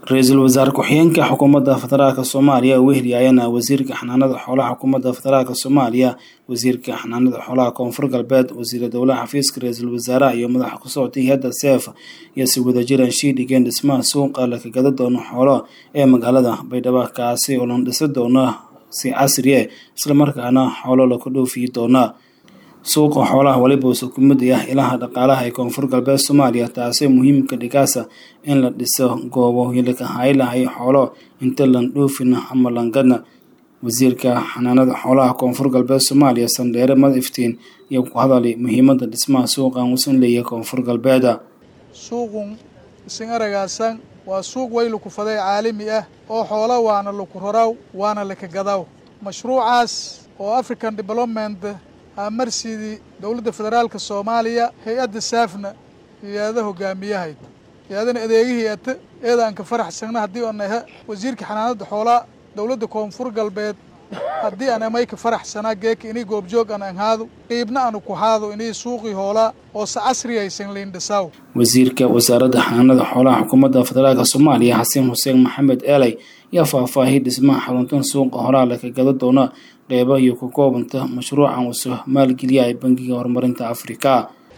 ra-iisul wasaare ku-xigeenka xukuumadda federaalk soomaaliya wehli ayana wasiirka xanaanada xoolaha xukuumadda federaalk soomaaliya wasiirka xanaanada xoolaha koonfur galbeed wasiira dowlaha xafiiska ra-iisul wasaaraha iyo madaxa ku socotay hay-adda seef iyo si wadajiraan shii dhigeen dhismaha suuqa la kagada doono xoolo ee magaalada baydhabo kaasi oo lan dhisi doona si casri e islamarkaana xoolo laku dhoofiyi doona suuqa xoolaha waliba usa ku mid ah ilaha dhaqaalaha ee koonfur galbeed soomaaliya taasi muhiimka dhigaasa in la dhiso goobo hilika haylahay xoolo inta lan dhoofina ama langadna wasiirka xanaanada xoolaha koonfur galbeed soomaaliya sandheere madiftiin iyo ku hadalay muhiimada dhismaha suuqan usan leeyahay koonfur galbeeda suuqun isin aragaasan waa suuq way laku faday caalami ah oo xoola waana laku raraw waana laka gadaw mashruucaas oo african development marsidii dowladda federaalka soomaaliya hay-adda saafna hay-ada hogaamiyahayd hay-adana adeegihii ata eedaan ka faraxsagna haddii aan aha wasiirka xanaanada xoolaa dowladda koonfur galbeed haddii aan amay ka faraxsanaa geeka inii goobjoog aan anhaado qiibna aanu ku haado inii suuqii hoolaa oo se casriyaysan liindhisaw wasiirka wasaaradda xanaanada xoolaha xukuumadda federaalk soomaaliya xasan xuseen maxamed eeley yaa faahfaahiyay dhismaha xaruntan suuqa horaa laka gada doona qeyba iyo ku koobanta mashruucan uso maalgeliya ee bangiga horumarinta afrika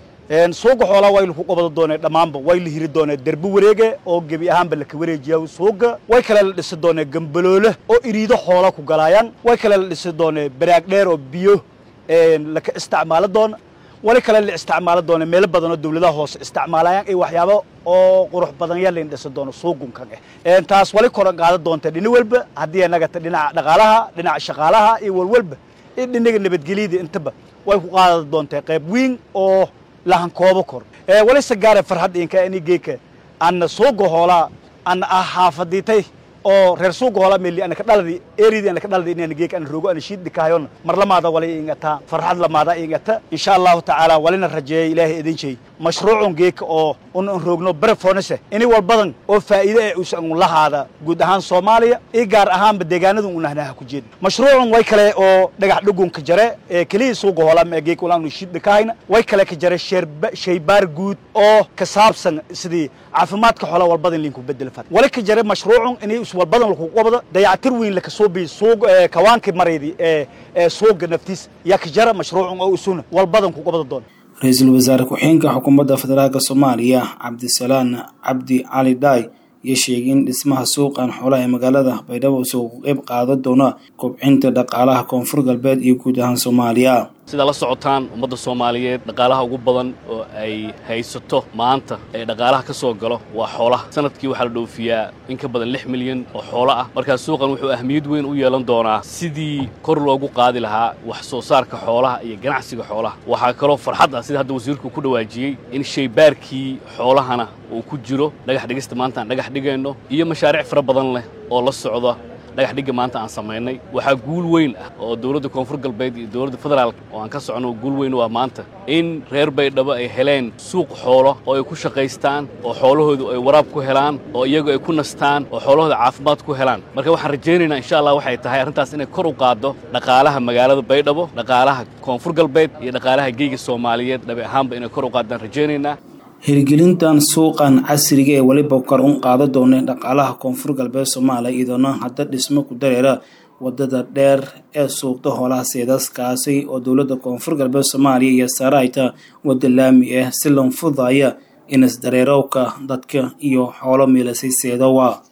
suuqa xoolaa way laku qabada doonee dhammaanba way la hiri doonee derbi wareege oo gebi ahaanba laka wareejiya suuqa way kale la dhisi doonee gambaloole oo iriido xoola ku galaayaan way kale la dhisi doonee baraag dheer oo biyo laka isticmaalo doona wali kale la isticmaalo doona meelo badan oo dawladaha hoose isticmaalayaan iyo waxyaabo oo qurux badan yaa layn dhisi doono suuqunkan eh taas wali koran qaada doonta dhini walba haddii anagata dhinaca dhaqaalaha dhinaca shaqaalaha iyo walwalba iyo dhinaga nabadgelyada intaba way ku qaada doontaa qayb weyn oo lahan koobo kor wali sagaare farxad inka ini geeka anna suuqa hoolaa anna ah xaafadiitay oo reer suuqa hoolaa meli ana ka dhaladi eridi ana ka dhaladi inaan geeka ana roogo ana shiid dhikaayon mar lamaada wali ingata farxad lamaada ingata insha allahu tacaala walina rajeeya ilaahay idin jeey mashruucun geeka oo un an roogno berefonese ini wal badan oo faa'iide ee usan lahaada guud ahaan soomaaliya iyo gaar ahaanba deegaanada unahnaha ku jeeda mashruucun way kale oo dhagax dhugunka jare ee keliya suuqa hoolaa ma geeka walaanu shiid dhikaayna way kale ka jare shaybaar guud oo ka saabsan sidii caafimaadka xoolaa walbadan linku bedel fad wali ka jare mashruucun inay walbadan laku qabado dayactir weyn laka soo biyo suuq kawaanka maraydi ee ee suuqa naftiis yaa ka jara mashruucun oo usuna walbadan ku qabada doona ra-iisul wasaare ku-xigeenka xukuumadda federaalk soomaaliya cabdisalaan cabdi cali dhaay iyo sheegay in dhismaha suuqan xoolaha ee magaalada baydhabo usoo qeyb qaada doona kobcinta dhaqaalaha koonfur galbeed iyo guud ahaan soomaaliya sidaa la socotaan ummadda soomaaliyeed dhaqaalaha ugu badan oo ay haysato maanta ee dhaqaalaha ka soo galo waa xoolaha sanadkii waxaa la dhoofiyaa in ka badan lix milyan oo xoolo ah markaa suuqan wuxuu ahmiyad weyn u yeelan doonaa sidii kor loogu qaadi lahaa wax soo saarka xoolaha iyo ganacsiga xoolaha waxaa kaloo farxad ah sida hadda wasiirku ku dhawaajiyey in shaybaarkii xoolahana uu ku jiro dhagax dhigista maanta aan dhagax dhigayno iyo mashaariic fara badan leh oo la socda dhagax dhigga maanta aan samaynay waxaa guul weyn ah oo dowladda koonfur galbeed iyo dowladda federaalk oo aan ka socono guul weyn waa maanta in reer baydhabo ay heleen suuq xoolo oo ay ku shaqaystaan oo xoolahoodu ay waraab ku helaan oo iyagu ay ku nastaan oo xoolahooda caafimaad ku helaan marka waxaan rajaynaynaa insha allah waxay tahay arrintaas inay kor u qaaddo dhaqaalaha magaalada baydhabo dhaqaalaha koonfur galbeed iyo dhaqaalaha geyga soomaaliyeed dhabi ahaanba inay kor u qaaddaan rajaynaynaa hirgelintan suuqan casriga ee weliba kor un qaada doona dhaqaalaha koonfur galbeed soomaaliya iyadoona hadda dhismo ku dareera wadada dheer ee suuqda hoolaha seedaskaasi oo dowladda koonfur galbeed soomaaliya iyo saarayta wadda laami ah si lan fudaya inas dareerowka dadka iyo xoolo miilasay seedowa